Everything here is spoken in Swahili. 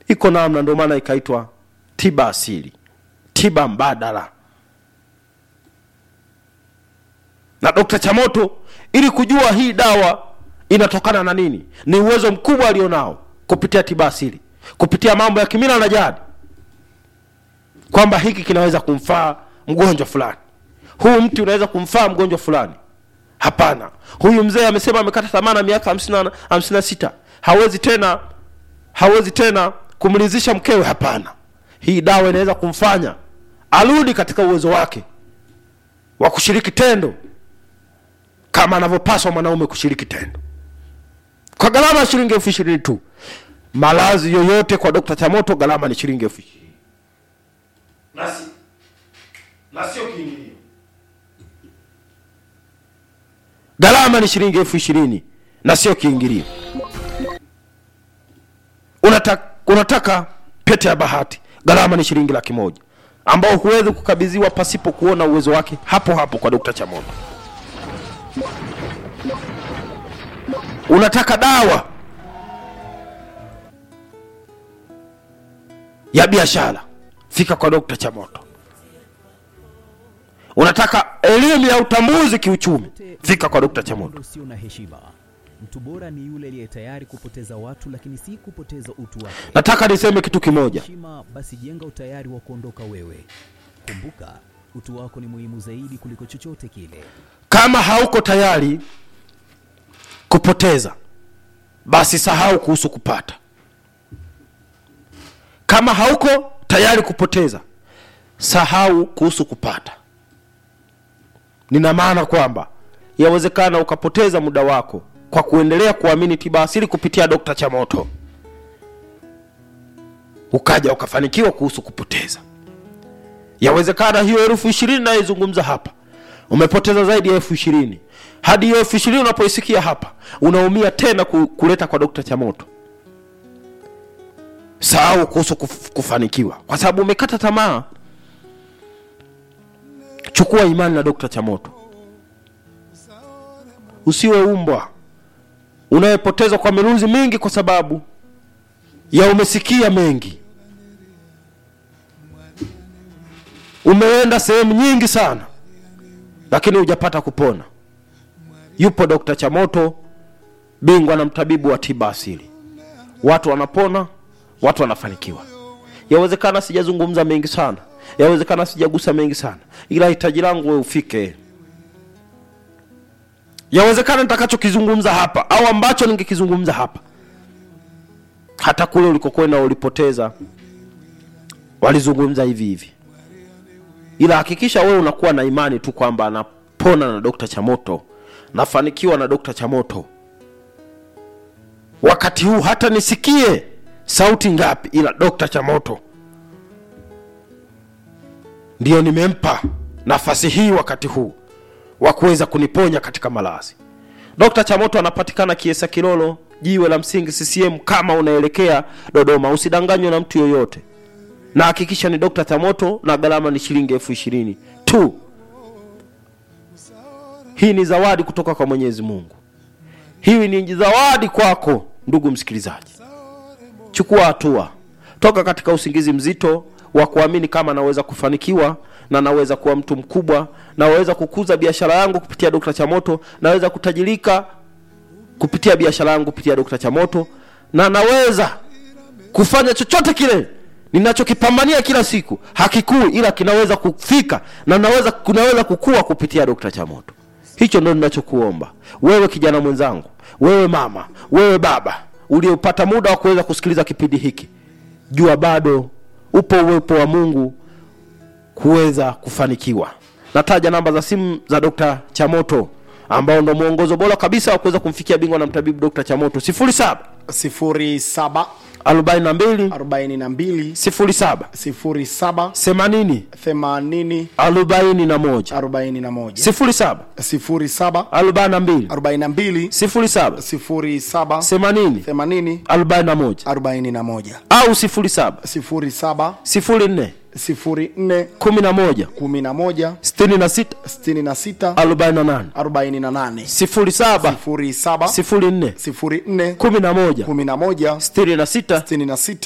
iko namna ndio maana ikaitwa tiba asili tiba mbadala na dokta chamoto ili kujua hii dawa inatokana na nini ni uwezo mkubwa alionao kupitia tiba asili kupitia mambo ya kimila na jadi kwamba hiki kinaweza kumfaa mgonjwa fulani huu mti unaweza kumfaa mgonjwa fulani hapana huyu mzee amesema amekata tamaa na miaka hamsini na- hamsini na sita hawezi tena hawezi tena kumridhisha mkewe hapana hii dawa inaweza kumfanya arudi katika uwezo wake wa kushiriki tendo kama anavyopaswa mwanaume kushiriki tendo kwa gharama ya shilingi elfu ishirini tu malazi yoyote kwa dokta chamoto gharama ni shilingi elfu ishirini nasi na sio kiingilio gharama ni shilingi elfu ishirini na sio kiingilio unataka, unataka pete ya bahati gharama ni shilingi laki moja ambao huwezi kukabidhiwa pasipo kuona uwezo wake hapo hapo kwa dokta chamoto unataka dawa ya biashara fika kwa dokta chamoto unataka elimu ya utambuzi kiuchumi fika kwa dokta chamoto usio na heshima. Mtu bora ni yule aliye tayari kupoteza watu, lakini si kupoteza utu wake. nataka niseme kitu kimoja Heshima, basi jenga utayari wa kuondoka wewe. Kumbuka, utu wako ni muhimu zaidi kuliko chochote kile. kama hauko tayari kupoteza basi sahau kuhusu kupata kama hauko tayari kupoteza sahau kuhusu kupata nina maana kwamba yawezekana ukapoteza muda wako kwa kuendelea kuamini tiba asili kupitia dokta chamoto ukaja ukafanikiwa kuhusu kupoteza yawezekana hiyo elfu ishirini nayoizungumza hapa umepoteza zaidi ya elfu ishirini hadi hiyo elfu ishirini unapoisikia hapa unaumia tena ku- kuleta kwa dokta chamoto sahau kuhusu kuf, kufanikiwa kwa sababu umekata tamaa chukua imani na dokta chamoto usiwe umbwa unayepoteza kwa miruzi mingi kwa sababu ya umesikia mengi umeenda sehemu nyingi sana lakini hujapata kupona yupo dokta chamoto bingwa na mtabibu wa tiba asili watu wanapona watu wanafanikiwa yawezekana sijazungumza mengi sana yawezekana sijagusa mengi sana ila hitaji langu we ufike yawezekana nitakachokizungumza hapa au ambacho ningekizungumza hapa hata kule ulikokwenda ulipoteza walizungumza hivi hivi ila hakikisha wewe unakuwa na imani tu kwamba anapona na dokta chamoto nafanikiwa na dokta chamoto wakati huu hata nisikie sauti ngapi ila dokta chamoto ndiyo nimempa nafasi hii wakati huu wa kuweza kuniponya katika malazi dokta chamoto anapatikana kiesa kilolo jiwe la msingi ccm kama unaelekea dodoma usidanganywe na mtu yoyote na hakikisha ni dokta chamoto na gharama ni shilingi elfu ishirini tu hii ni zawadi kutoka kwa mwenyezi mungu hii ni zawadi kwako ndugu msikilizaji chukua hatua toka katika usingizi mzito wa kuamini kama naweza kufanikiwa na naweza kuwa mtu mkubwa naweza kukuza biashara yangu kupitia dokta chamoto naweza kutajirika kupitia biashara yangu kupitia dokta chamoto na naweza kufanya chochote kile ninachokipambania kila siku hakikui ila kinaweza kufika na naweza kunaweza kukua kupitia dokta chamoto hicho ndo ninachokuomba wewe kijana mwenzangu wewe mama wewe baba uliopata muda wa kuweza kusikiliza kipindi hiki jua bado upo uwepo wa mungu kuweza kufanikiwa nataja namba za simu za dokta chamoto ambao ndo mwongozo bora kabisa wa kuweza kumfikia bingwa na mtabibu dokta chamoto 07 07 42 42 07 07 80 80 41 41 07 07 42 42 07 07 80 80 41 41 au 07 07 04 04 11 11 66 66 48 48 07 07 04 04 11 11 66 66